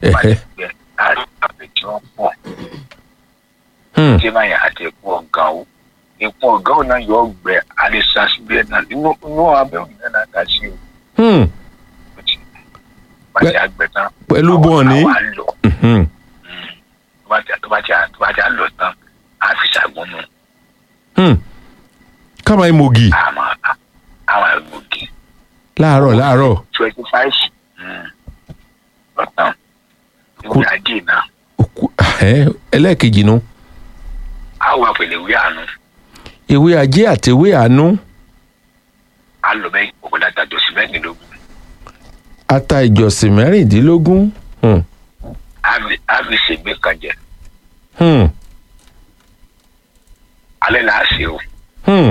ẹ̀hẹ́ gbẹ láàrin àpèjì wọn pọ̀ hmm, tí máa yàn àti epo ọ̀gá o epo ọ̀gá o náà yọ ọgbẹ alisa síbẹ̀ náà inú inú abẹ́ òní náà náà dá sí o hmm, ó ti bàtí àgbẹ̀ tán pẹ̀lú bọ́ọ̀nì àwọn àlọ́ hmm, tó bá ti tó bá ti tó bá ti àlọ́ tán á fi ṣàgbọ́nù hmm. káma imogi àmọ́ àwọn àgbògì láàárọ̀ láàárọ̀ twenty five lọ́tàn Kú- ìwé adé náà Òkú- ẹ̀hẹ́, ẹlẹ́ẹ̀kejì nu àwọn àpèlè ìwé àánú ewé ajé àti ewé àánú á lọ bẹ́ẹ̀ òkúta tàjọ sí mẹ́rìndínlógún ata ìjọsìn mẹ́rìndínlógún hmm, á fi ṣègbè kan jẹ hmm, alẹ́ là á ṣe o hmm,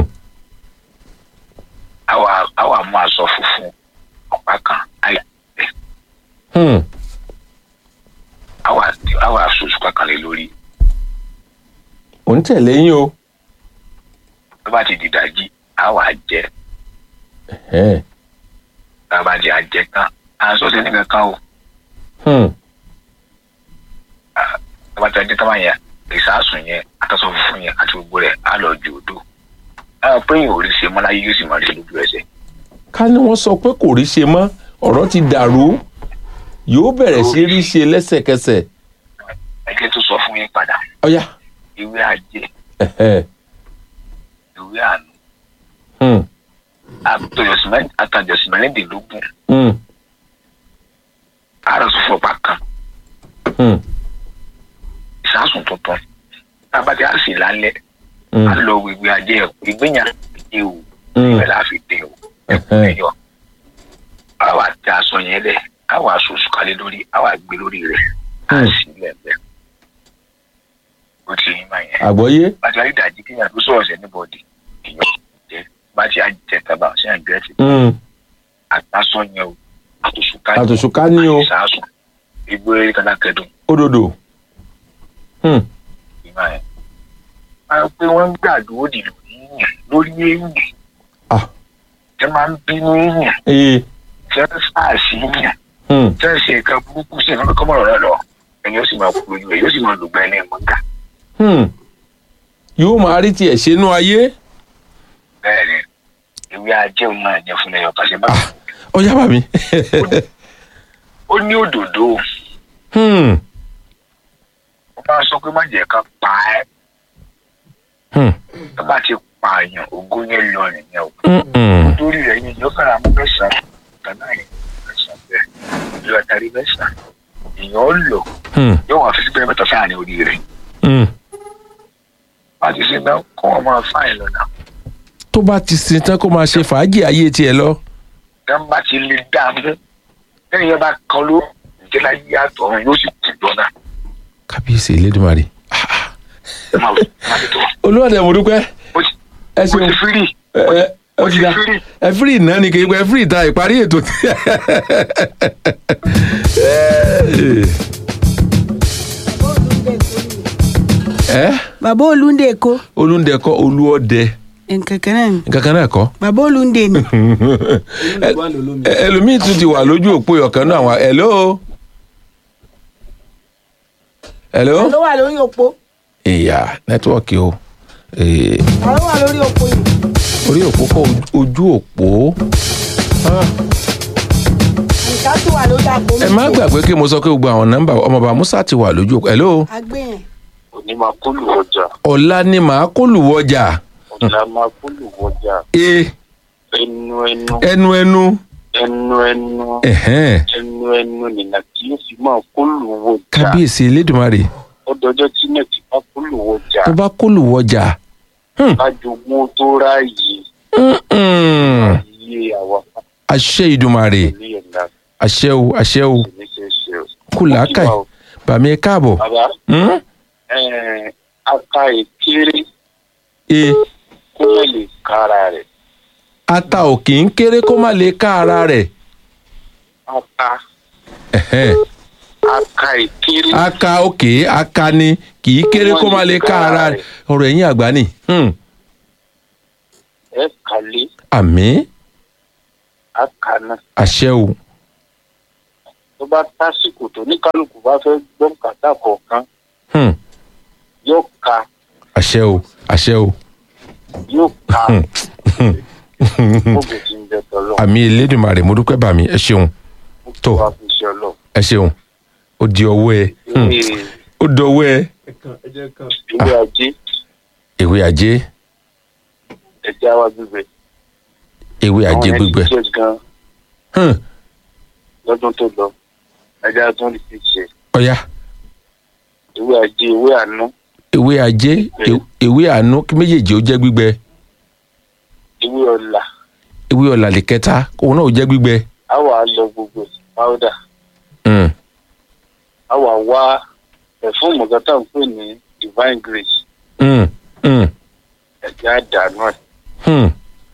àwa àwa mú aṣọ funfun ọ̀pá kan àyà ẹ̀ hmm, àwa àwa aṣojú kankan lé lórí ò ń tẹ̀lé yín o tó bá ti dìdájí àwa jẹ ẹ̀hẹ́, tá a bá di àjẹ tán à ń sọ sí nìkan kan o hmm, tó bá ti àjẹ tán bá yẹn ìsásùn yẹn àtàṣọ funfun yẹn àti gbogbo rẹ̀ á lọ ju odò àwọn pé yìí ò rí ṣe mọ́ láyé yóò sì máa rí ṣe lójú ẹsẹ̀ ká ní wọ́n sọ pé kò rí ṣe mọ́ ọ̀rọ̀ ti dàrú yóò bẹ̀rẹ̀ sí rí ṣe lẹ́sẹ̀kẹsẹ̀ ẹgbẹ́ tó sọ fún yín padà ọ̀yá ìwé àjẹ ẹ̀hẹ́, ìwé àánú hmm, àtàjọsìn mẹ́rìndínlógún hmm, àárọ̀ tó fọpá kan hmm, ìsásùn tuntun tá a bá ti á sì lálẹ́ hmm, á lọ ìwé àjẹ ìgbéyàn àjẹ o hmm, ìbẹ̀ la fi dé o ẹ̀hẹ́, ẹ̀yọ àwa tẹ aṣọ yẹn lẹ̀ àwa aṣoṣù kalẹ̀ lórí àwa gbé lórí rẹ̀ á Hmm. sì lẹ́ẹ̀bẹ̀ ó ti yín máa yẹn àgbọ́yé bàtí àyè dàjí kéèyàn tó sọ̀rọ̀ sẹ́ níbọ̀dì èèyàn jẹ bàtí àjẹ tàbá ṣé àjẹ ti hmm, àtàsọ yẹn o àtòṣùká àtòṣùká ní o ìsásùn ìgbé kàdákẹ́dùn òdòdó hmm, ìmọ̀ ẹ̀. a pé wọ́n ń gbàdúró dì lórí yẹn lórí èèyàn ah, tẹ́ máa ń bínú èèyàn ee, tẹ́ ń sáàsì èèyàn hmm, tẹ́ ń ṣe nǹkan burúkú sí nǹkan kọ́mọ̀rọ̀ rẹ lọ ẹni ó sì máa kú lójú ẹ̀ yóò sì máa lùgbà ẹni ẹ̀mọ́gà hmm. yóò máa rí tiẹ̀ ṣe nú ayé bẹ́ẹ̀ ni ìwé ajé òun náà jẹ́ fún ẹyọ pàṣẹ bá ọ̀yá bàmí ó ní òdòdó hmm, ó máa sọ pé má jẹ́ ká pa ẹ́ hmm, tó bá ti pa àyàn ogún yẹn lọ nìyẹn o hmm, hmm, lórí rẹ̀ yìí yóò kára mú mẹ́sàn-án kanáà yẹn mẹ́sàn-án bẹ́ẹ̀ ìlú àtàrí mẹ́sàn-án èèyàn ó lò hmm, yóò wà fífi bẹ́ẹ̀ mẹ́ta sáà ní orí rẹ̀ hmm. wọ́n ti ṣe náà kó wọn máa fáìn lọ́nà tó bá ti sin tán kó máa ṣe fàájì ayé tiẹ̀ lọ tẹ́ bá ti lè dá a mú lẹ́yìn yẹn bá kan ló ìjẹ́lá yí àtọ̀ yóò sì kú lọ́nà kábíyèsí elédùnmarè ẹ máa máa tó olúwàdẹ mo dúpẹ́ ó ti ẹ ó ṣeun ti fírì ẹ ẹ ó ti ti da fírì ẹ fírì náà ni kì í pẹ́ fírì ta ìparí ètò ẹ bàbá olùndé kó olùdẹkọ olúọdẹ nkankan náà ni kankan náà kọ bàbá olùndé ni Ẹ- ẹlòmíì tún ti wà lójú òpó ọ̀kan náà wà hello hello ló wà lórí òpó ìyá nẹ́tíwọ́ọ̀kì o Eh, àwọn wà lórí òpó yìí orí òpó kọ ojú òpó Ah, nǹkan tó wà lórí àpò mi. ẹ má gbàgbé kí mo sọ pé gbogbo àwọn nọ́mbà ọmọọba musa ti wà lójú òpó hello agbẹ́yẹn òní máa kólù ọjà ọ̀la ni màá kó lùwọ́jà ọ̀la máa kólù ọjà e ẹnu ẹnu ẹnu ẹnu ẹnu ẹnu ẹ̀hẹ́n ẹnu ẹnu nìyà tí yóò fi máa kólù ọjà kábíyèsí elédùnmarè ọdọọjọ tí náà ti bá kólù ọjà tó bá kó lùwọ́jà kájogún tó ráàyè Mm-mm. ayé àwa àṣẹ ìdùnmarè ní ẹ̀dá àṣẹ o àṣẹ o kò ní ṣe ṣe o. kù làákàì bàmí ẹ káàbọ̀ bàbá Hmm? ẹ̀ẹ́n, aka ìkéré e kó má lè kára rẹ̀ ata ò kì í kéré kó má lè ká ara rẹ̀ aka Ẹ̀hẹ́n. aka ìkéré aka òkè aka ni kì í kéré kó má lè ká ara rẹ̀ ọ̀rọ̀ ẹ̀yìn àgbà ni Hmm. ẹ̀ kálé àmì aka náà àṣẹ o tó tó bá tásìkò tó ní kálukú bá fẹ́ gbọ́ kàtà kọ̀ọ̀kan Hmm. yóò ka àṣẹ o àṣẹ o yóò ka gbogbo tí ń bẹ tọ́lọ́ àmì elédùnmarè mo dúpẹ́ bàmí ẹ ṣeun tó wá fi ṣe ọlọ́ ẹ ṣeun ó di ọwọ́ ẹ Hmm. ìwé ó dọwọ́ ẹ ìwé ajé ìwé ajé ẹja wa gbígbẹ ìwé ajé àwọn gbígbẹ ẹni jẹ gan Hmm. lọ́dún tó lọ ẹja tún lè fi ṣe ọ̀ya ìwé ajé ìwé àánú ìwé ajé Bẹ́ẹ̀. ìwé àánú kí méjèèjì ó jẹ́ gbígbẹ ìwé ọ̀la ìwé ọ̀làlẹ̀ kẹta òun náà ó jẹ́ gbígbẹ. á wà á lọ gbogbo ẹ̀ páódà Hmm. á wà á wá ẹ̀fún mọ̀gátà ń pè ní divine grace Hmm. Hmm. ẹ̀jẹ̀ àdánù ẹ̀ Hmm.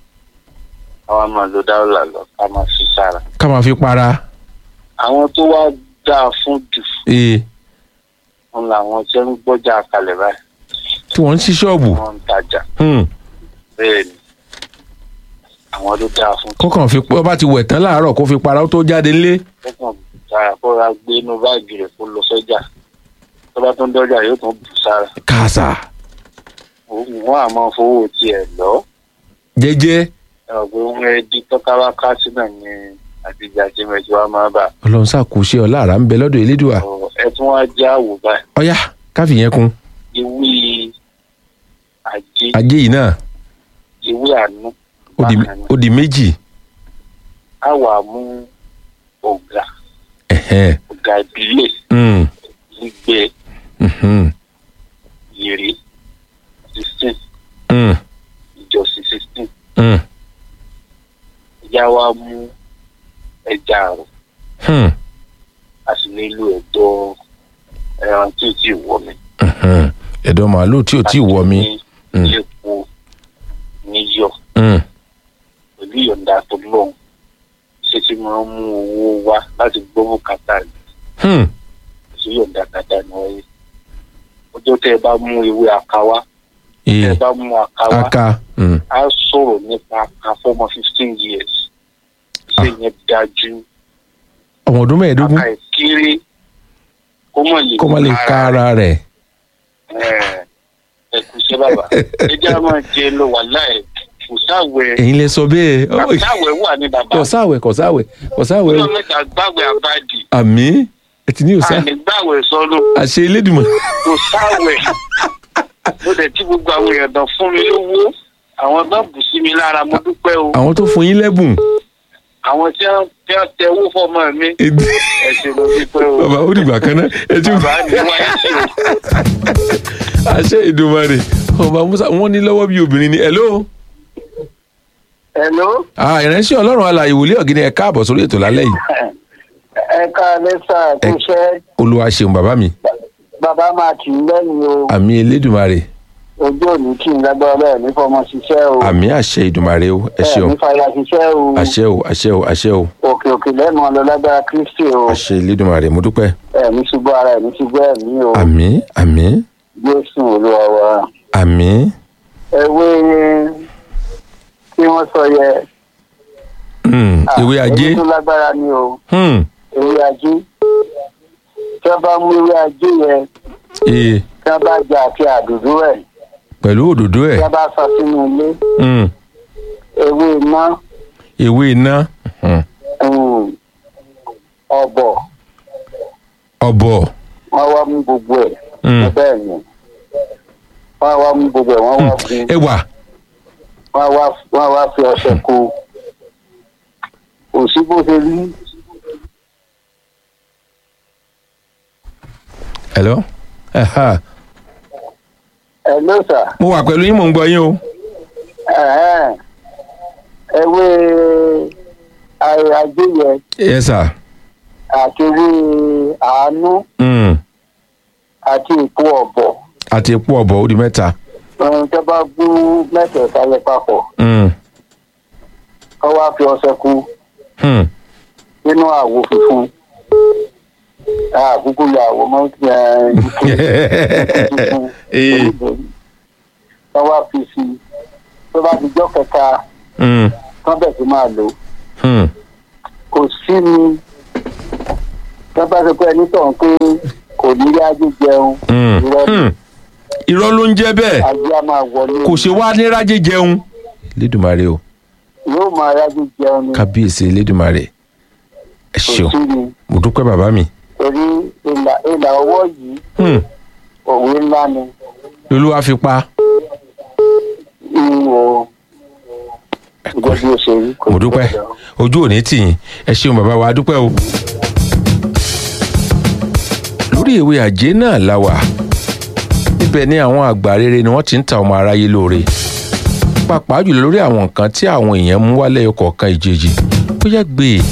àwọn máa lo dáwọ́là lọ ká máa fi sára. ká máa fi para àwọn tó wá dáa fún jù ee wọn làwọn tí ń gbọ́jà kalẹ̀ báyìí tí wọ́n ń ṣí ṣọ́ọ̀bù wọ́n ń tajà Hmm. bẹ́ẹ̀ ni àwọn ló dáa fún kọ́kàn fi ó bá ti wẹ̀ tán láàárọ̀ kó fi para ó tó jáde ńlé. kọ́kàn sára kó ra gbé inú báàgì rẹ̀ kó lọ sọ́jà tó bá tó ń dọ́jà yóò tún bù sára kàṣà wọ́n á máa fowó tiẹ̀ lọ jẹ́jẹ́ ẹ̀rọ pé wọ́n rẹ̀ di tọ́káwá kásí náà ní àtijọ́ àti mẹ́tí wàá máa bà ọlọ́run ṣàkóso ọlá àrà ń bẹ lọ́dọ̀ elédùà ẹ tún wá já wò báyìí ọ̀yá káfí yẹn kún ewé ajé ajé yìí náà ewé àánú ó di- bákan náà. ó di méjì á wà mú ọ̀gá Ẹ̀hẹ́n. ọ̀gá ìbílẹ̀ Hmm. gbígbẹ Mhm. yèrè sixteen Hmm. ìjọsìn sixteen Hmm. ìyá wa mú ẹja àrò Hmm. a sì lè lo ẹ̀dọ̀ ẹran tí ò tí ì wọ mi. Mhm. ẹ̀dọ̀ màálù tí ò tí ì wọ mi. ní Mm. epo níyọ̀ Hmm. pẹ̀lú ìyọ̀ǹda tó lọ́hùn ṣé tí máa ń mú owó wá láti gbọ́ bùkátà rẹ̀ Hmm. sí ìyọ̀ǹda kàtà ní wáyé. ọjọ́ tẹ́ ẹ bá mú ewé àkáwá tẹ́ ee ẹ bá mú àkáwá aka Hmm. á sọ̀rọ̀ nípa aka fọ́mọ fifteen years ṣé yẹn dájú ọmọ ọdún mẹ́ẹ̀ẹ́dógún aka ìkéré kó mọ̀ lè kó má lè ká ara rẹ̀ ẹ̀ ẹ kú iṣẹ́ bàbá ẹ jẹ́ àwọn jẹ lọ wà láì kò sáwẹ̀ ẹ̀yin lẹ sọ bẹ́ẹ̀ kò sáwẹ̀ wà ní bàbá kò sáwẹ̀ kò sáwẹ̀ kò sáwẹ̀ ọjọ́ mẹ́ta gbàwẹ̀ àbádì àmì ẹ ti ní òsà àní gbàwẹ̀ sọ́nù àṣẹ elédùnmọ̀ kò sáwẹ̀ mo dẹ̀ tí gbogbo àwọn èèyàn dán fún mi lówó àwọn bá bù sí mi lára mo dúpẹ́ o àwọn tó fún yín lẹ́bùn àwọn tí wọ́n tí wọ́n tẹ owó fọmọ mi ebi ẹ ṣe mo dúpẹ́ o bàbá ó dìgbà kan náà ẹ ti bàbá mi wáyé sí o. àṣẹ ìdùnmọ̀rè ọba musa wọn ní lọ́wọ́ bí obìnrin ni hello hello ah ìránṣẹ́ ọlọ́run alààyè wòlíì ọ̀gẹ́ni ẹ káàbọ̀ sórí ètò lálẹ́ yìí ẹ ká lẹ́sà tó Ẹ- ṣẹ́ olúwa ṣeun bàbá mi bàbá máa kì í lẹ́yìn o àmì elédùnmarè ojú òní kì í lágbára bẹ́ẹ̀ ní fọmọ ṣiṣẹ́ o àmì àṣẹ ìdùnmarè o ẹ bẹ́ẹ̀ ṣeun ní fàyà ṣiṣẹ́ o àṣẹ o àṣẹ o àṣẹ o òkè òkè lẹ́nu ọ̀lọ́ lágbára kristi o àṣẹ elédùnmarè mo dúpẹ́ ẹ̀ ní ṣubú ara ẹ̀ ní ṣubú ẹ̀mí o àmì àmì jésù olúwa wa àmì ewé tí wọ́n sọ yẹ Hmm, ewé ajé èyí tó lágbára ni o Hmm, ewé ajé tí wọ́n bá mú ewé ajé yẹ ee tí wọ́n bá jẹ àti àdùdú ẹ̀ pẹ̀lú òdòdó tí ẹ̀ wọ́n bá sọ sínú ilé Hmm, ewé iná ewé iná Hmm, um, ọ̀bọ̀ ọ̀bọ̀ wọ́n wá mú gbogbo ẹ̀ Hmm. bẹ́ẹ̀ ni wọ́n wá mú gbogbo ẹ̀ wọ́n wá gun ẹ̀wà wọ́n wá wọ́n wá fi ọṣẹ kó kò sí bó ṣe rí hello Ẹ̀hà, ẹ ló sà mo wà pẹ̀lú yín mò ń gbọ́ yín o ẹ̀hẹ́n. ewé ayé ajé yẹ yes sir àti ewé àánú Hmm, àti èpo ọ̀bọ̀ àti epo ọ̀bọ̀ ó di mẹ́ta ohun tó bá gbó mẹ́tẹ̀ẹ̀ta yẹ papọ̀ Hmm, kọ́ wá fi ọṣẹ kú hmm, nínú àwo funfun àkókò ya àwo mọ́ ee wọ́n wá fi sí i tó bá ti jọ́ kẹta Hmm, wọ́n bẹ̀ sí máa lò ó. hmm, kò sí ni tó bá sọ pé ẹni tọ̀ ń pé kò ní rí ajé jẹun Hmm, irọ́ ni hmm. irọ́ ló ń jẹ́ bẹ́ẹ̀ ajé á máa wọlé kò ṣe wá ní rájé jẹun Elédùmarè o yóò máa rájé jẹun ni kábíyèsí Elédùmarè ẹ kò ṣeun sí ni mo dúpẹ́ bàbá mi torí ìlà ìlà ọwọ́ yìí Hmm, òwe ńlá ni lolúwa fi pa ìwò ìjọba bí ó ṣe rí kò mo sí dúpẹ́ ọ̀dọ̀. ojú òní tì yín ẹ ṣeun bàbá wa a dúpẹ́ o. lórí ìwé àjẹ́ náà la wà níbẹ̀ ni àwọn àgbà rere ni wọ́n ti ń ta ọmọ aráyé lóore pàápàá jùlọ lórí àwọn nǹkan tí àwọn èèyàn mú wálé ọkọ̀ kan ìjèjì bóyá gbé e.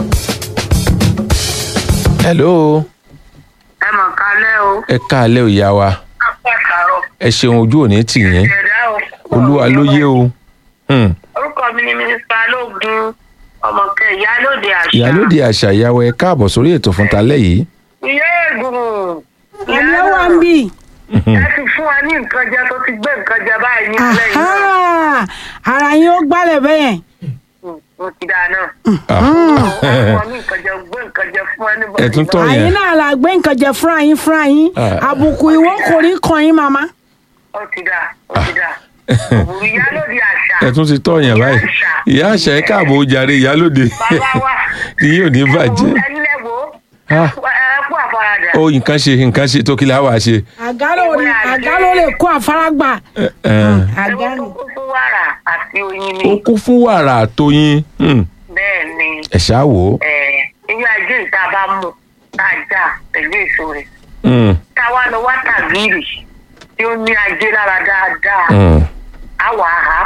hello ẹ mọ̀ kálẹ̀ o ẹ káalẹ́ ìyá wa apàkàrọ̀ ẹ ṣeun ojú òní tì yín ẹ̀dá o. olúwa ló yé o Hmm. orúkọ mi ni mínísítà lóògùn ọmọkẹ ìyálòde àṣà. ìyálóde àṣà ìyàwó ẹ káàbọ̀ sórí ètò fún talẹ́ yìí ìyá ègùn. ẹni ó wà ń bì. ẹ ti fún wa ní nǹkan jẹ tó ti gbé nǹkan jẹ báyìí ní ilé yìí náà. Aha! ara yín ó gbálẹ̀ bẹ́yẹn. mo ti dáa náà. Ah. wọ́n fún ní nǹkan jẹ gbé nǹkan jẹ fún ẹni bọ̀. Ẹ tún tọ́ yẹn. àyín náà la gbé nǹkan jẹ fúnra yín fúnra yín Ah. àbùkù ìwọ kò ní kàn yín màmá. ó ti dáa ó ti dáa. òwúrọ̀ ìyálòde àṣà. ẹ tún ti tọ́ yẹn báyìí ìyá àṣà ẹ káàbọ̀ ó jàre ìyálóde bàbá wa. ni yóò ní bàjẹ́ ẹni lẹ́wọ̀ Ah. ẹ kú àfaradà. ó nǹkan ṣe nǹkan ṣe tó kí la wàá ṣe. àgálò rí àgálò lè kó àfárágbà. Ẹ, ẹ, Ewé àgálò. tó kún fún wàrà àti oyin ni. ó kún fún wàrà àtọyìn Hmm. bẹ́ẹ̀ ni ẹ ṣáà wò ó. ilé ajé ìta bá mú tá a já pẹ̀lú èso rẹ̀. Hmm, tá a wá lọ wá tàgírì tí ó ní ajé lára dáadáa. hmm, á wà á há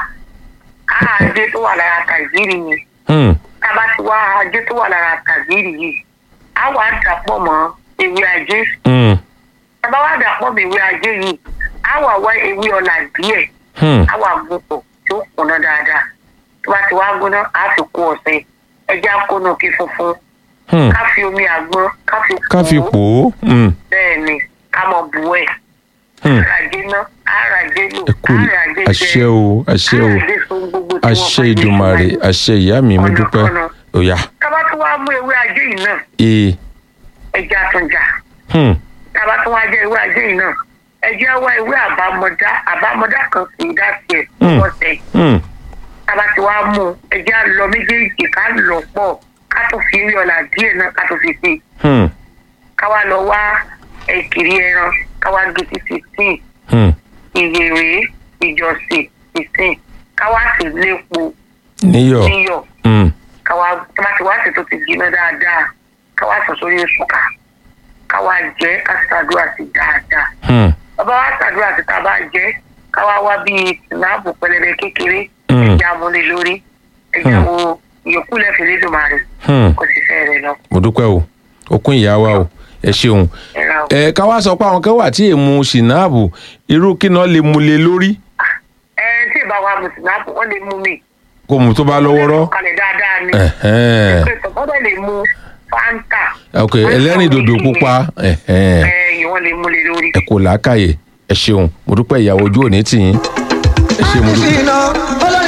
á ajé tó wà lára tàgírì yìí. hmm, tá a bá ti wá ajé tó wà lára tàgírì yìí á wà á dàpọ̀ mọ́ ewé ajé. hmm, tá a bá wá dàpọ̀ mọ́ ewé ajé yìí á wà wá ewé ọ̀là díẹ̀. hmm, á wà gbogbo tí ó kùnà dáadáa tó bá ti wá gbóná á fi kó ọ̀sẹ̀ ẹja kónú kí funfun hmm. ká fi omi àgbọn ká fi ká fi pò ó. Hmm, bẹ́ẹ̀ ni ká mọ̀ bù ẹ̀ hmm. àràjé ná àràjé lò ẹ kú àràjé àṣẹ o àṣẹ o àràjé so gbogbo tí wọ́n àṣẹ bá gbé ìdùmarè síwájú. àṣẹ ìyá mi mo Ọ̀nà dúpẹ́ ọ̀nà. òyà tá bá tún wá mú ewé ajé yìí náà ee ẹja tún jà hmm, tá bá tún wá jẹ ewé ajé yìí náà ẹja wá ewé àbámọdá àbámọdá kan sí i dá tiẹ̀ Hmm. wọ́n tẹ̀ hmm, tába ti wá mú un ẹjẹ lọ méjèèjì ká lọ pọ̀ ká tó fi rí ọ̀là díẹ̀ náà ká tó fi sí i hmm, ká wá lọ wá ẹ̀kìrì ẹran ká wá gé sí fifteen hmm. ìyèrè ìjọsìn fifteen ká wá sí lépo níyọ̀ níyọ̀ hmm, ká wá tába ti wá sí tó ti jiná dáadáa ká wá sọ sórí ìṣúká ká wá jẹ ká ṣàdúrà sí dáadáa hmm, bàbá wa ṣàdúrà sí tá a bá jẹ ká wá wá bíi sinapu pẹlẹbẹ kékeré Mm. ẹja múlẹ lórí ẹja Mm. wo ìyókù lẹfẹ lédùmarè hmm. kò sì fẹ́ rẹ̀ lọ. mo dúpẹ́ o okun ìyá wa o ẹ ṣeun ẹ ra o. ẹ ká wá sọ pé àwọn kan wà tí èmu ṣìnáàbù irú kí náà lè mu lé lórí ẹ tí ìbá wa mu sinapu wọn lè mú mi. kò mú tó bá lọ́wọ́ rọ́ kalẹ̀ dáadáa ni. Ẹ̀hẹ́n. pé tọ́gbọ́dọ̀ lè mu fanta. ok ẹlẹ́rìn dòdò pupa ẹ̀hẹ́n. ẹ yìí wọ́n lè mú lé lórí. ẹ kò làákàyè ẹ ṣeun mo dúpẹ́ ìyàwó ojú òní tì yín ẹ ṣe mo dúpẹ́.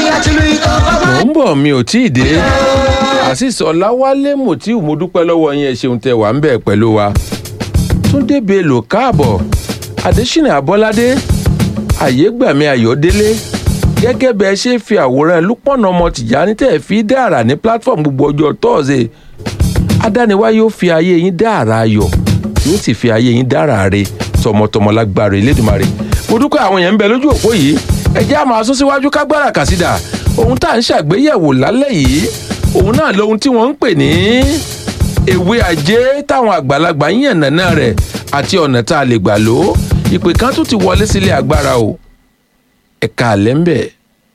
mò ń bọ̀ mi ò tí ì dé àṣìṣe ọ̀làwálé mòtíù mo dúpẹ́ lọ́wọ́ yín ẹ ṣeun tẹ wà ń bẹ̀ pẹ̀lú wa túndé bello káàbọ̀ adésínà abọ́ládé àyégbàmí ayọ̀délé gẹ́gẹ́ bẹ́ẹ̀ ṣe fi àwòrán lúpọ̀nà ọmọ tìjàní tẹ̀ fi dára ní platform gbogbo ọjọ́ tọ́ọ̀sẹ̀ adániwáyé ó fi ayé yín dára ayọ̀ yóò sì fi ayé yín dára re tọmọtọmọ lágbára elédùnmarè mo dúpẹ́ àwọn èèyàn ń bẹ lójú òpó yìí ẹ jẹ́ á máa sún síwájú kágbára kàsídà ohun tá à ń ṣàgbéyẹ̀wò lálẹ́ yìí òun náà lohun tí wọ́n ń pè ní ewé ajé táwọn àgbàlagbà ń yàn nàná rẹ̀ àti ọ̀nà tá a lè gbà lò ó ìpè kan tún ti wọlé sílé agbára o ẹ̀ka àlẹ́ ń bẹ̀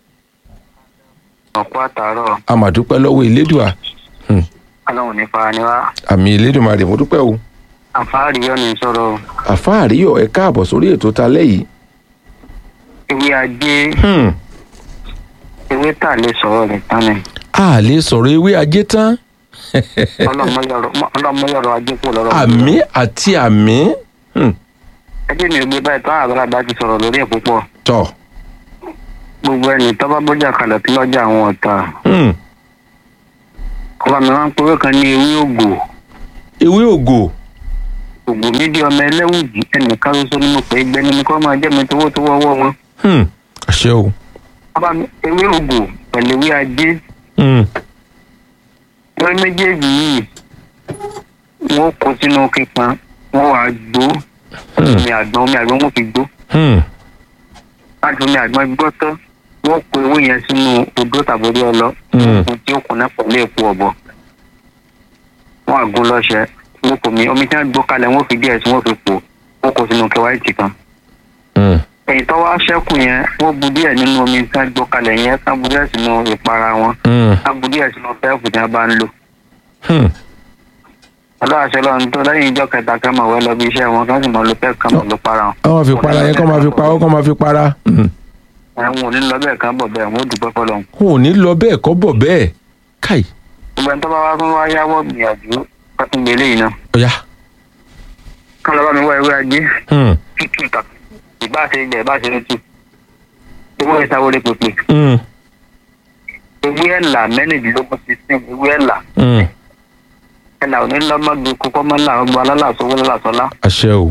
ọ̀pọ̀ àtàárọ̀ àmàdúpẹ́ lọ́wọ́ elédùà Hmm, ọlọ́run ní fara ni wá àmì elédùmarè mo dúpẹ́ o àfáàrí yọ̀ ní sọ̀rọ̀ àfáàríyọ̀ ẹ káàbọ̀ sórí ètò talẹ́ yìí ewé ajé Hmm, ewé tà lè sọ̀rọ̀ rẹ̀ tán ni a lè sọ̀rọ̀ ewé ajé tán ọlọ́mọyọ̀rọ̀ ajé kò lọ́rọ̀ àmì àti àmì Hmm, ẹjẹ́ mi ò gbé báyìí tán àgbàlagbà ti sọ̀rọ̀ lórí ẹ̀ púpọ̀ tọ̀ gbogbo ẹni tọ́ba bójà kalẹ̀ tí lọ́jà àwọn ọ̀tá Hmm, ọba mi máa ń pẹ́wé kan ní ewé ògò ewé ògò ògbò mi di ọmọ ẹlẹ́wùjì ẹnìkan ṣoṣo ni mo pè é gbẹ́ni mi kọ́ máa jẹ́ mi tówó tówó ọwọ́ wọn. Hmm, àṣẹ o bàbá mi ewé ògbò pẹ̀lú ewé ajé Hmm, wọ́n méjèèjì yìí wọ́n kó sínú kíkan wọ́n wàá gbó Hmm. omi àgbọn omi àgbọn wọ́n fi gbó hmm, láti omi àgbọn gbọ́ tán wọ́n kó ewé yẹn sínú odó tàbí ọlọ Hmm. ohun tí ó kùnà pẹ̀lú èpo ọ̀bọ wọ́n àgún lọ́sẹ̀ wọ́n kò mí omi tí wọ́n gbó kalẹ̀ wọ́n fi díẹ̀ sí wọ́n fi pò wọ́n kó sínú kẹwàá kan hmm, èyí tó wá ṣẹ́kù yẹn wọ́n bu díẹ̀ nínú omi tí wọ́n gbó kalẹ̀ yẹn ká bu díẹ̀ sínú ìpara wọn hmm, ká bu díẹ̀ sínú pẹ́ẹ̀fù tí wọ́n bá ń lò hmm. ọlọ́àṣẹ lọ́run tó lẹ́yìn ìjọ kẹta kan mọ̀ wẹ́ lọ bí iṣẹ́ wọn kán sì mọ̀ ló pẹ́ẹ́fù kan mọ̀ ló para wọn. kọ́ máa fi para yẹn kọ́ máa fi pa ó kọ́ máa fi para Hmm. ẹ̀wọ̀n ò ní lọ bẹ́ẹ̀ kan bọ̀ bẹ́ẹ̀ wọ́n ó dùpẹ́ fọlọ́run. wọn ò ní lọ bẹ́ẹ̀ kọ́ bọ̀ bẹ́ẹ̀ káì gbogbo ẹni tó bá wá tún wá yáwọ́ gbìyànjú kọ́tún gbélé yìí náà. ọ̀yá kán lọ bá mi wá ewé ajé Hmm, tútù tàbí ìbá ṣe ilẹ̀ ìbá ṣe létí. ewé ìsawọlé pèpè hmm, ewé ẹ̀là mẹ́rìndínlógún sixteen ewé ẹ̀là hmm. ẹ̀là ò ní lọ́mọdé kókó mọ́lá ọgbà alálàsówó lálàsọ́lá àṣẹ o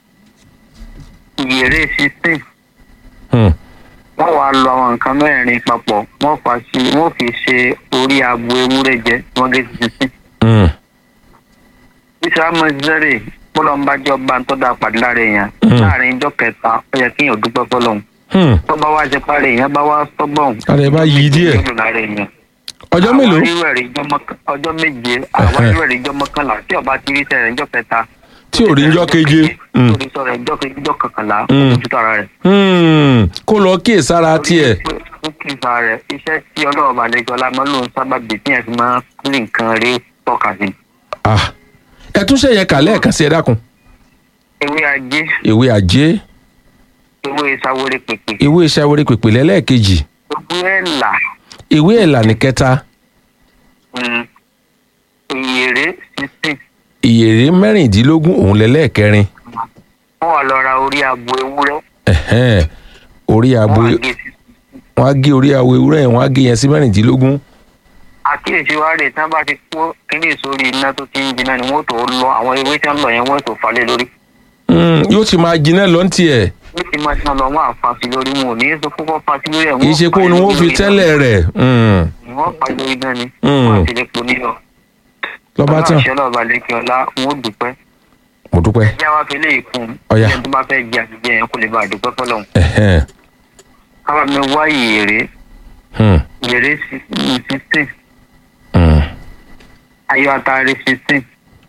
ìyèrè sixteen Hmm, wọ́n wàá lọ àwọn nǹkan mẹ́rin papọ̀ wọ́n fà sí wọ́n fi ṣe orí abo ewúrẹ́ jẹ wọ́n gé sísìn. hmm, bísí amọ̀sẹ́rẹ̀ bọ́lọ́mbájọ́ bá ń tọ́da pàdé lára èèyàn Mm. láàrin ijọ́ kẹta ó yẹ kéèyàn dúpẹ́ fọlọ́hún hmm. tó bá wá ṣe parí èèyàn bá wá sọ́gbọ̀n. Ara ẹ̀ bá yí díẹ̀. lára èèyàn. ọjọ́ mélòó àwọn irúwẹ̀rẹ̀ ijọ́ mọ́kàn- ọjọ́ méje àwọn irúwẹ̀rẹ̀ ijọ́ mọ́kànlá tí ọba ti rí sẹ́rẹ̀ ijọ́ kẹta. tí ò rí njọ́ keje Hmm, tó rí sọ̀rọ̀ ijọ́ keje ijọ́ kọkànlá Mm. ojú tara rẹ̀. hmm. kó lọ kíyè sára tiẹ̀ ó kì í sa rẹ̀ iṣẹ́ tí ọlọ́run balẹ̀jọ́ lámọ́ ló ń sábà bì tí yẹn fi máa ń rí nǹkan rí tọ́ka sí. Ah, ẹ tún ṣe yẹn kà lẹ́ẹ̀kan sí ẹ dákun ewé ajé ewé ajé ewé sáwóré pèpè ewé ìṣàwérè pèpè lẹ́lẹ́ẹ̀kejì ewé ẹ̀là ewé ẹ̀là ní kẹta mm, ìyèrè sísìn ìyèrè mẹ́rìndínlógún òun lẹ́lẹ́ẹ̀kẹrin wọ́n wà lọ ra orí abo ewúrẹ́ Ẹ̀hẹ́n. orí abo wọ́n wà gé sí. wọn á gé orí abo ewúrẹ́ yẹn wọn á gé yẹn sí mẹ́rìndínlógún àkíyèsí wa rè tí wọ́n bá ti kó kíní sórí iná tó ti ń jiná ni wọ́n tó lọ àwọn ewé tí wọ́n lọ yẹn wọ́n tó falẹ̀ lórí Hmm, yóò ti máa jiná lọ ní tiẹ̀ ní ti máa tán lọ wọ́n àfa sí lórí wọn ò ní sọ kókó fa sí lórí ẹ̀ kì í ṣe pé òun ni wọ́n fi tẹ́lẹ̀ rẹ̀ Hmm, wọ́n fa lórí náà ni Mm. wọ́n àti lè po nílọ lọ́ba tán ọlọ́ọ̀ṣẹ́ lọ́ọ̀bà lẹ́kẹ̀ ọlá wọn ò dúpẹ́ mo dúpẹ́ ẹjẹ́ wa fi lè kún Ọ̀yá. ẹni tó bá fẹ́ jẹ àtijọ́ yẹn kó lè bá a dúpẹ́ fọlọ́hún Ẹ̀hẹ́n. kábà mi wá ìyèrè Hmm, ìyèrè sixteen hmm. ayọ̀ atare sixteen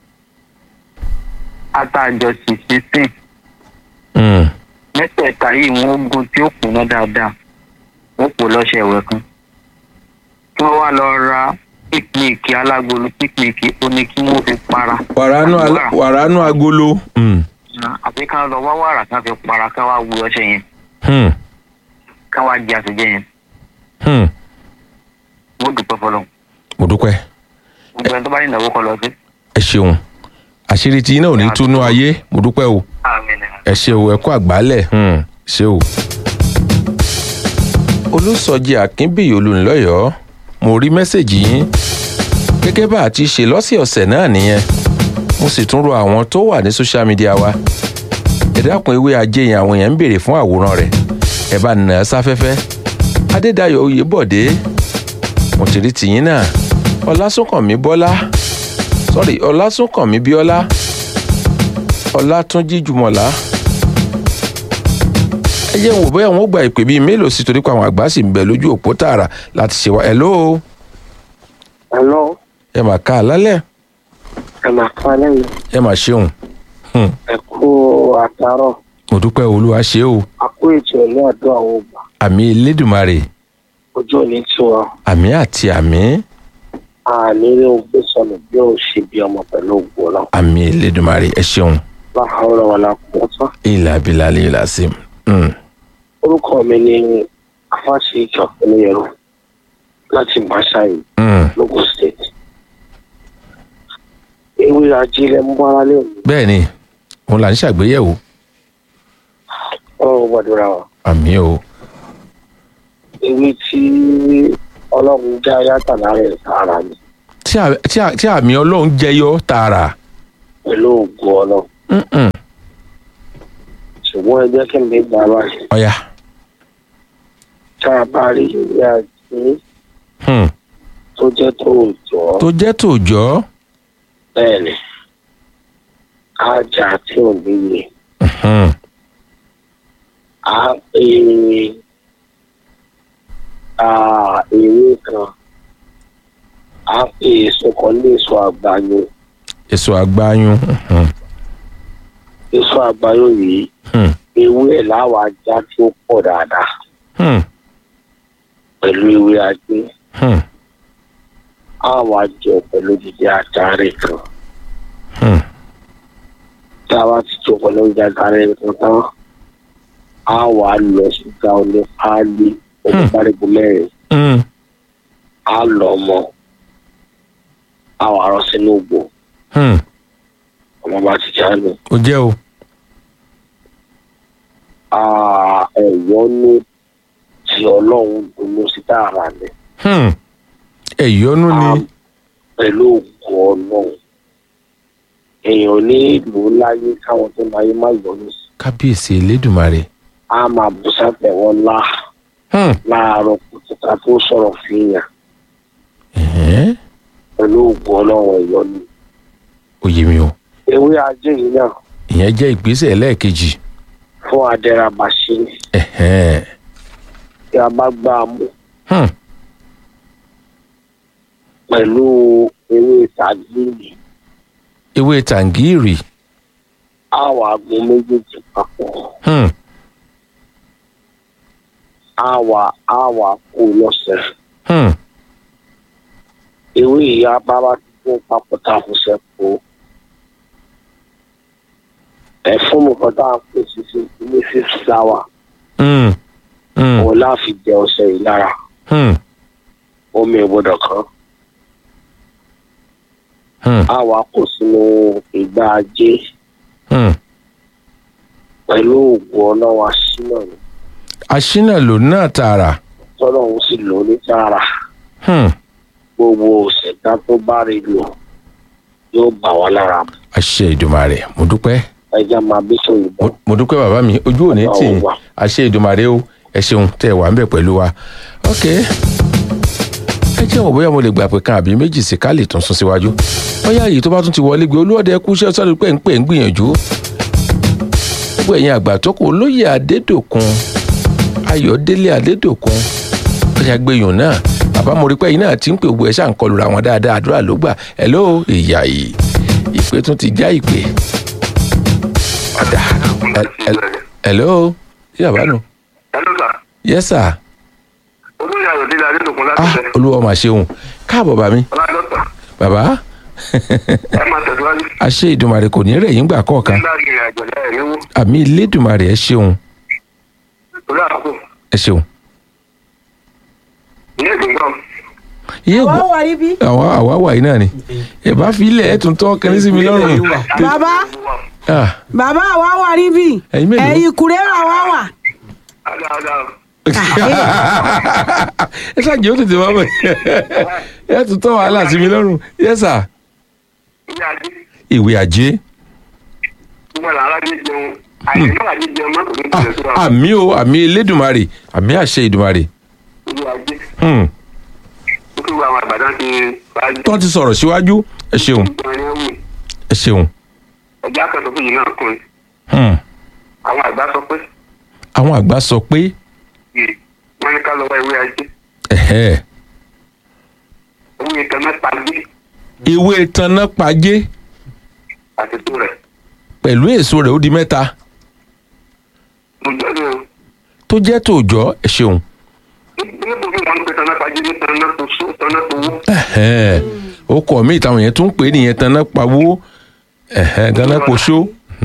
atajọsí sixteen Hmm. mẹ́tẹ̀ẹ̀ta yìí wọ́n gun tí ó kùnà dáadáa wọ́n pò lọ́sẹ̀ ẹ̀wẹ̀ kan kí wọ́n wá lọ ra píkníìkì alágolo píkníìkì ó ní kí wọ́n fi para wàránú alá- wàránú agolo Hmm, àbí ká lọ wá wàrà ká fi para ká wá wu ọṣẹ yẹn hmm, ká wá jẹ àtúnjẹ yẹn hmm. wọ́n dùpẹ́ fọlọ́ mo dúpẹ́ gbogbo ẹni tó bá ní ìnáwó kọ lọ sí. ẹ ṣeun àṣírí tí iná ò ní túnú ayé mo dúpẹ́ o àmín ẹ ṣe o ẹ kó àgbálẹ̀ hmm, ṣe o. olùsọjí akínbíyì olùńlọ́yọ̀ọ́ mo rí mẹ́sẹ̀gì yín gẹ́gẹ́ bá a ti ṣe lọ́sẹ̀ọ̀sẹ̀ náà nìyẹn mo sì tún rọ àwọn tó wà ní social media wa ẹ dákun ewé ajé yẹn àwọn èèyàn ń béèrè fún àwòrán rẹ̀ ẹ bá nà á sáfẹ́fẹ́ adédayọ̀ oyèbọ̀dé mo ti rí tìyín náà ọlásùnkànmí bọ́lá sorry ọlásùnkànmí bíọ́lá ọlátúnjí jùmọ̀lá ẹ jẹ́ n wò bóyá wọn ó gba ìpè bíi mélòó sí torí pé àwọn àgbà sì ń bẹ lójú òpó tààrà láti ṣe wá hello Hello, ẹ mà ká àlálẹ̀ ẹ máa kọ́ lẹ́yìn ẹ mà ṣeun Hmm, ẹ kú àtàrọ̀ mo dúpẹ́ olúwa ṣe o àkó ètò ìlú ọ̀dọ́ àwọn ògbà àmì elédùmarè ojú òní tí wọn àmì àti àmì àníní ogbé sọnù bí ó ṣe bí ọmọ pẹ̀lú ògbó náà àmì elédùmarè ẹ ṣeun báwo lọ wọn la pọ̀ tán. ìlà abilà ìlà sí Hmm, orúkọ mi ni afáṣe ìjọ oníyẹrù láti Máṣáyì hmm. lógùn state ewé ajílẹ̀ ń bára lé mi bẹ́ẹ̀ ni òun là ń ṣàgbéyẹ̀wò ọlọ́run gbàdúrà wa àmì o ewé tí ọlọ́run já yàtà lára ẹ̀ sára ni tí à- tí à- tí àmì ọlọ́run jẹyọ tààrà pẹ̀lú ògùn ọ̀nà Mm-mm. ṣùgbọ́n ẹ jẹ́ kí n lè gbà báyìí ọ̀yà tá a bá rí ìwé àti Hmm. tó jẹ́ tó òjò tó jẹ́ tòòjọ́ bẹ́ẹ̀ ni ajá tí ò níye Mhm. á pè é ewé kan á pè èso kan ní èso àgbáyé èso àgbáyún Mhm. èso àgbáyé yìí Hmm. ewé ẹ̀ láwọn ajá tí ó pọ̀ dáadáa Hmm. pẹ̀lú ewé ajé Hmm. á wá jẹ pẹ̀lú jíjẹ àtàrí kan Hmm. tí a bá ti jọ pẹ̀lú jíjẹ àtàrí kan tán á wá lọ síta oní páálí onípárígbó mẹ́rin Hmm. á lọ mọ́ á wá rọ sínú ògbò Hmm. ọmọ bá ti jáde ó jẹ́ o ẹ̀yọ́ ní tí ọlọ́run dunu sí tààrà ni Hmm. ẹ̀yọ́nú ni pẹ̀lú ògùn ọlọ́run èèyàn ní ìlú láyé káwọn tó máa yé má yọnu sí kábíyèsí elédùnmarè á máa bù sátẹ̀wọ́ lá Hmm. láàárọ̀ kùtùkà tó sọ̀rọ̀ fìyàn Ẹ̀hẹ́n. pẹ̀lú ògùn ọlọ́run ẹ̀yọ́ ni. ó yé mi o ewé ajé yìí náà ìyẹn jẹ́ ìgbésẹ̀ lẹ́ẹ̀kejì fún adẹ́rabàṣe Ẹ̀hẹ́n. tí a bá gbá a mú Hmm. pẹ̀lú ewé tàgíìrì ewé tàǹgìrì á wà gun méjèèjì papọ̀ Hmm. á wà á wà kó lọ́sẹ̀. Hmm. ewé ìyá bábá ti kó papọ̀ tá a fò sẹ́kù. ẹ̀fún mi kan tá a pè sí sí ní six flower Hmm. Hmm. òun láàfin jẹ ọṣẹ yìí lára Hmm. omi ìgbọ́dọ̀ kan Hmm. á wà kó sínú ìgbà ajé Hmm. pẹ̀lú oògùn ọlọ́wọ́ aṣínà ni aṣínà lò náà tààrà tọ́lọ́hún sì lò ó ní tààrà Hmm. gbogbo òṣèdá tó bá rí lò yóò bà wá lára mu àṣẹ ìdùmarè mo dúpẹ́ ẹja máa bí sọ ìbọn Mo- mo dúpẹ́ bàbá mi ojú òní tì í àṣẹ ìdùmarè o ẹ ṣeun tẹ́ ẹ wà ń bẹ̀ pẹ̀lú wa ok ẹ jẹ́ wọ̀ bóyá mo lè gbà pé kan àbí méjì sí ká lè tún sún síwájú bóyá èyí tó bá tún ti wọlé gbé olúwọ́dẹ kú iṣẹ́ sọ́dún pé ń pè ń gbìyànjú gbogbo ẹ̀yin àgbà tó kù olóyè adédòkun ayọ̀délé adédòkun bóyá gbẹ̀yùn náà bàbá mo rí pé ẹ̀yin náà ti ń pè gbogbo ẹ̀ ṣáà ń kọlù ra wọn dáadáa àdúrà ló gbà hello ìyá yìí ìpè tún ti já ìpè ọ̀dà ẹ- ẹ- hello yàrá nù Hello sir. yes sir olóyè ayọ̀délé adédọ̀kun láti ah fẹ́. olúwa mà ṣeun káàbọ̀ bá mi ọlọ́dọ́tà bàbá ẹ máa tẹ̀síwájú. àṣẹ ìdùmarè kò ní rẹ̀ yín gbà kọ̀ọ̀kan nígbà ìrìn àjò lẹ́yìn níwó àmì ìlédùmarè ẹ ṣeun torí àkókò ẹ ṣeun. ilé ìgbìngàn iye wọ́n gbọ́ wà níbí. àwa àwa wà yìí náà ni ẹ bá fi ilẹ̀ ẹ tún tọ́ kẹ́ni sí mi lọ́rùn bàbá Ah, bàbá wa wà níbí. Ẹ̀yin mélòó? ẹ̀yin kùrẹ́rà wa wà. dáadáa ẹ ṣáàjì ó tètè wá bọ̀ ẹ tún tọ́ wàhálà sí mi lọ́rùn yes sir ilé ajé ìwé ajé gbogbo àlá alájẹ jẹun àìsàn náà àjẹ jẹun mọ́tò ní Ah, ìpìlẹ̀ tó wà àmì o àmì ìlédùmarè àmì àṣẹ ìdùmarè ilé ajé Hmm. ó kí wọ́n àwọn àgbàdàn ti wájú tó ti sọ̀rọ̀ síwájú ẹ ṣeun ìgbọ̀nyẹn wù ẹ ṣeun ọjà akẹ́kọ̀ọ́ fún yìí náà kún un Hmm. àwọn àgbà sọ pé àwọn àgbà sọ pé yìí wọ́n ní ká lọ́wọ́ ewé ajé ẹ̀hẹ́, owó ìtàn mẹ́ta gbé ewé tanná pajé àti tó rẹ̀ pẹ̀lú èso rẹ̀ ó di mẹ́ta mo jẹ́ ní o tó jẹ́ tòòjọ́ ẹ ṣeun níbo bí wọ́n ń pe tanná pàjé ní tanná tó só tanná tó wó ẹ̀hẹ́, ó kọ̀ mí ìtàwọn yẹn tún ń pè é nìyẹn tanná pawó ẹ̀hẹ́, tanná poṣó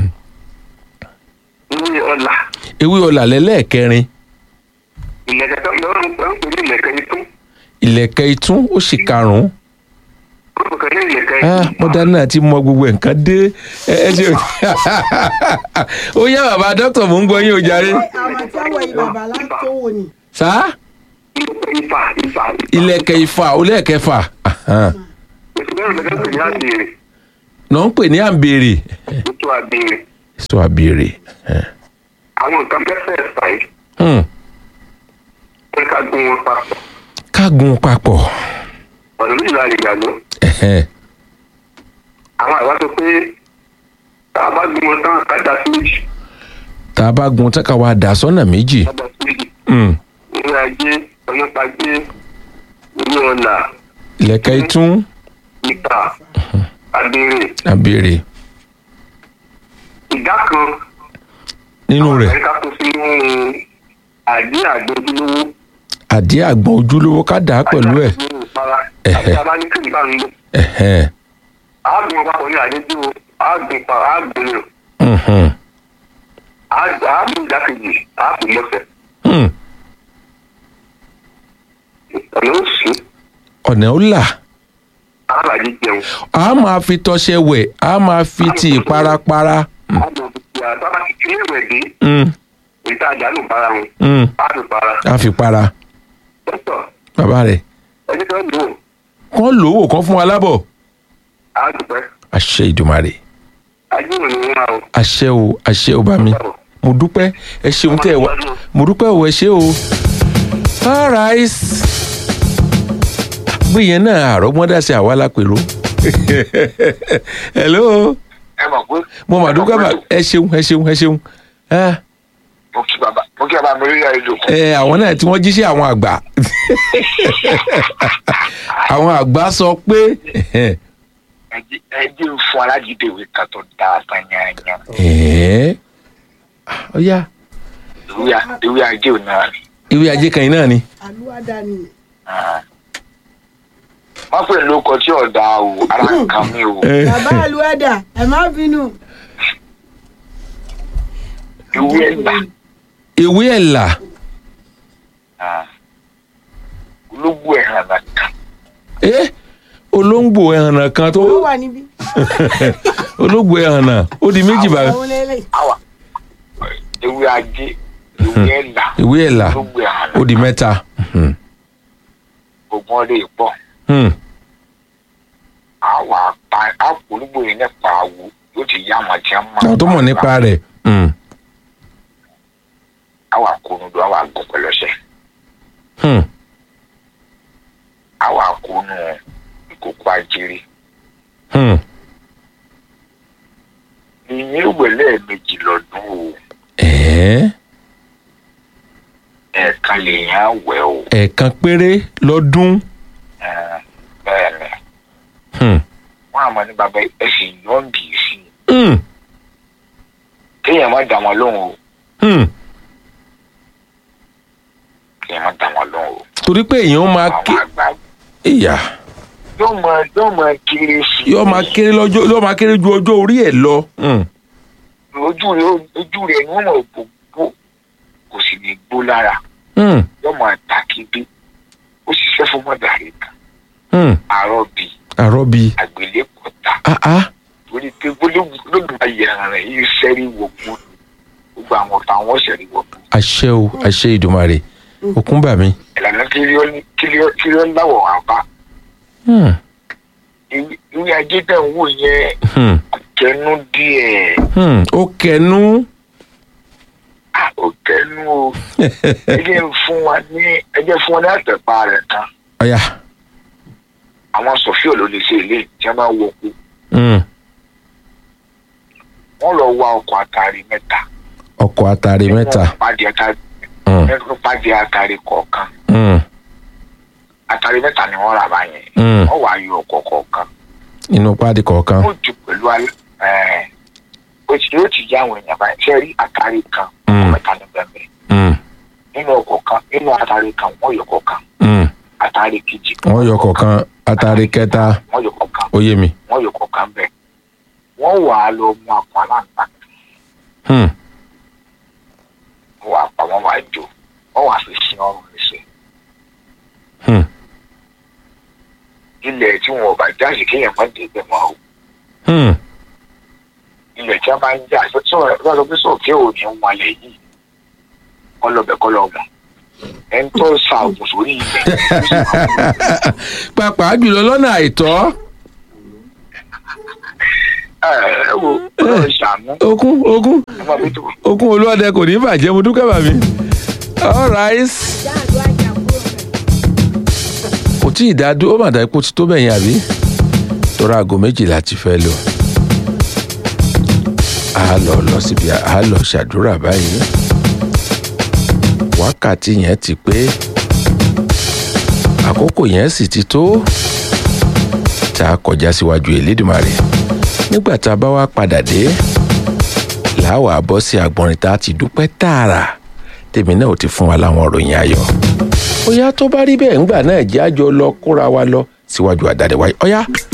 ewé ọ̀la ewé ọ̀là lẹ́lẹ́ẹ̀kẹrin ìlẹ̀kẹ̀ tó lọ́wọ́ ń pè ń pè ní ìlẹ̀kẹ̀ yìí tó ìlẹ̀kẹ̀ itún ó sì karùn-ún ó pè ní ìlẹ̀kẹ̀ Ah, yìí mọ́dá náà ti mọ gbogbo nǹkan dé ẹ ẹ ṣe ó yá bàbá dókítà mò ń gbọ́ yín o jàre àwọn tí wọ́n yí bàbá láti wò ni. sá ifá ifá ìlẹ̀kẹ̀ ìfà ó lẹ́ẹ̀kẹfà Ahan. oṣù mẹ́rin lẹ́kẹ̀ pè ní àdìrẹ náà ń pè ní àǹbèrè ètò àbèrè èso àbèrè ẹ̀. àwọn nǹkan fẹ́fẹ́ ẹ̀fà yìí Hmm. pé ká gún wọn papọ̀ ká gun papọ̀ ọ̀nà méjì la lè gbà lọ. Ẹ̀hẹ́n. àwọn àwa sọ pé tá a bá gún wọn tán ká dá sí méjì tá a bá gun tán ká wá dà sọ́nà méjì ká dá sí méjì Hmm. ìwé ajé ọ̀nàpàgbé ìwé ọ̀là ìlẹ̀kẹ̀ itún ìta àbèrè àbèrè ìdá kan nínú rẹ̀ ẹ̀ka kó sínú àdí àgbẹ̀dúlówó àdí àgbọn ojúlówó ká dà á pẹ̀lú ẹ̀ àti abánikẹ́ni bá ń lò Ẹ̀hẹ́n. àágùn ọ̀pápọ̀ ní àdéjúwò àágùn pa àágùn rẹ̀ Mhm. àágùn ìdákejì àágùn lọ́sẹ̀ Hmm. ọ̀nà òsì ọ̀nà ó là àbàdí jẹun a máa fi tọṣẹ wẹ̀ a máa fi ti ìparapara àgbọ̀n ti àtàbà kékeré rẹ̀ dé Hmm. ìta àdánù para wọn Hmm. àdùn para a fi para dókítà bàbá rẹ̀ ẹni tó ń lò kán lówó kán fún wa lábọ̀ àdùpẹ́ àṣẹ ìdùmarè àjùmọ̀ ni wọ́n á o. àṣẹ o àṣẹ o bá mi mo dúpẹ́ ẹ ṣeun tẹ́ ẹ wá mo dúpẹ́ o ẹ ṣe o alright gbìyànjú náà àrọ́gbọ́n sí àwa lápèrò hello ẹ mọ̀ pé. mo mà dúpẹ́ bá ẹ ṣeun ẹ ṣeun ẹ ṣeun Ah, mo kí bàbá mo kí bàbá mi rí àìlò. ẹ àwọn náà tí wọ́n jíṣẹ́ àwọn àgbà àwọn àgbà sọ pé ẹ jẹ́ ń fún alájídé ìwé kan tó dáa tán yányán. ẹ̀ẹ́ ọ̀ya ìwé a- ìwé ajé ò náà rí. ìwé ajé kan yìí náà ni àlùwádà ni wọ́n pè lóko tí ọ̀dà o ara nǹkan mi o. Eh, bàbá àlùwádà ẹ má bínú. ìwé ẹ̀gbà ìwé ẹ̀là ológbò ẹ̀hàn nìkan. ẹ́ olóńgbò ẹ̀hànà kan tó ó wà níbí. olóńgbò ẹ̀hànà ó di méjì bá òun lélẹ̀. àwà ìwé ajé ìwé ẹ̀là ìwé ẹ̀là ológbò ẹ̀hàn ó di mẹ́ta Mhm. ogun ọdẹ ìpọ̀ Hmm. àwà pa àpò ológbò yìí nípa àwò yóò ti yá àwọn tí wọ́n mọ̀. àwọn tó mọ̀ nípa rẹ̀ Hmm. àwà kónú do àwà gùn pẹ̀lú ọṣẹ Hmm. àwà kónú ìkókó ajere Hmm. ìyẹn ìwé lẹ́ẹ̀mejì lọ́dún o ẹ̀ẹ́ ẹ̀ẹ̀kan lèèyàn wẹ̀ o ẹ̀ẹ̀kan péré lọ́dún Eh, bẹ́ẹ̀ ni Hmm. wọ́n àmọ́ ní bàbá ẹ̀sìn yọ̀ǹbì sí i Hmm. kéèyàn má dà wọ́n lóhùn o Hmm. kéèyàn má dà wọ́n lóhùn o torí pé èèyàn máa ké àwọn àgbà ìyá yóò máa yóò máa kéré sí i yóò máa kéré lọ́jọ́ yóò máa kéré ju ọjọ́ orí ẹ̀ lọ Hmm. ojú rẹ ojú rẹ ni wọ́n mọ̀ gbogbo kò sì ní gbó lára Hmm. yóò máa ta kébé ó ṣiṣẹ́ fún mọ́dàrí kan Hmm. àárọ̀ bíi àrọ́bí àgbélépọ̀tà ah ah torí pé gbólógbòó ayé ara rẹ̀ yìí sẹ́rí wọ̀gbọ́ gbogbo àwọn ọ̀tá wọn sẹ́rí wọ̀gbọ́ àṣẹ o àṣẹ ìdùmarè òkun bà mí. ìlànà kílíọ̀nù láwọ̀ wá bá Hmm. Ìwé- ìwé ajé tẹ̀ ń wò yẹn Hmm. kẹnu díẹ̀ Hmm. ó kẹnu. Ah, ó kẹnu o ẹ jẹ́ fún wa ní ẹ jẹ́ fún wa ní àtẹ̀pá rẹ̀ kan ọ̀ya. àwọn sọ̀fíò ló lè ṣe ilé tí wọ́n bá wọ kú Hmm. wọ́n lọ wá ọkọ̀ àtàrí mẹ́ta ọkọ̀ àtàrí mẹ́ta. nínú pàdé àtàrí Hmm. nínú pàdé àtàrí kọ̀ọ̀kan Hmm. àtàrí mẹ́ta ni wọ́n rà báyẹn Hmm. wọ́n wá yọ ọkọ̀ kọ̀ọ̀kan inú páàdì kọ̀ọ̀kan. ó jù pẹ̀lú alẹ́ ẹ̀ ó ti yóò ti yá àwọn èèyàn báyìí ṣe rí àtàrí kan Mm. ọkọ̀ mẹ́ta ní bẹ́ẹ̀ Hmm. nínú ọkọ̀ kan nínú àtàrí kan wọ́n yọ kọ̀ọ̀kan Hmm. àtàrí kejì wọ́n yọ kọ̀ọ̀kan àtàrí kẹta wọ́n yọ kọ̀ọ̀kan ó yé mi. wọ́n yọ kọ̀ọ̀kan bẹ́ẹ̀ wọ́n wà á lọ mú àpò aláǹgbá Hmm. wọ́n wà á pa wọ́n wà á jò wọ́n wà á fi sin ọrùn níṣẹ́ Hmm. ilẹ̀ tí wọn ò bá jáde kéèyàn má dé bẹ́ẹ̀ mọ́ o Hmm. ilẹ̀ tí a bá ń jà sọ́ọ̀ lọ́dọ̀ pé sọ̀kè ò ní wọn lẹ̀ yìí kọ́ lọ́bẹ̀ kọ́ lọ́mọ ẹni tó sa ògùn sórí ilẹ̀ ó sì máa ń pàápàá jùlọ lọ́nà àìtọ́. ẹ ẹ wo ọlọ́run ṣàánú okun okun ẹ máa bí tó. okun olúwadẹ kò ní bàjẹ́ mo dúpẹ́ bàmí. all right jáàdó ajá kúrò rẹ̀. kò tí ì dádú ó mà dá ipò tí tó bẹ̀yìn àbí tọ́ra aago méjìlá ti fẹ́ lò a lọ lọ síbi a lọ ṣàdúrà báyìí wákàtí yẹn ti pé àkókò yẹn sì ti tó tá a kọjá síwájú Elédùmarè nígbà tá a bá wá padà dé làwa bọ́ sí agbọ̀nrín tá a ti dúpẹ́ tààrà tèmi náà ò ti fún wa láwọn ìròyìn ayọ̀ ọ̀yá tó bá rí bẹ́ẹ̀ ńgbà náà jẹ́ àjọ lọ kóra wa lọ síwájú àdáde wáyé ọ̀yá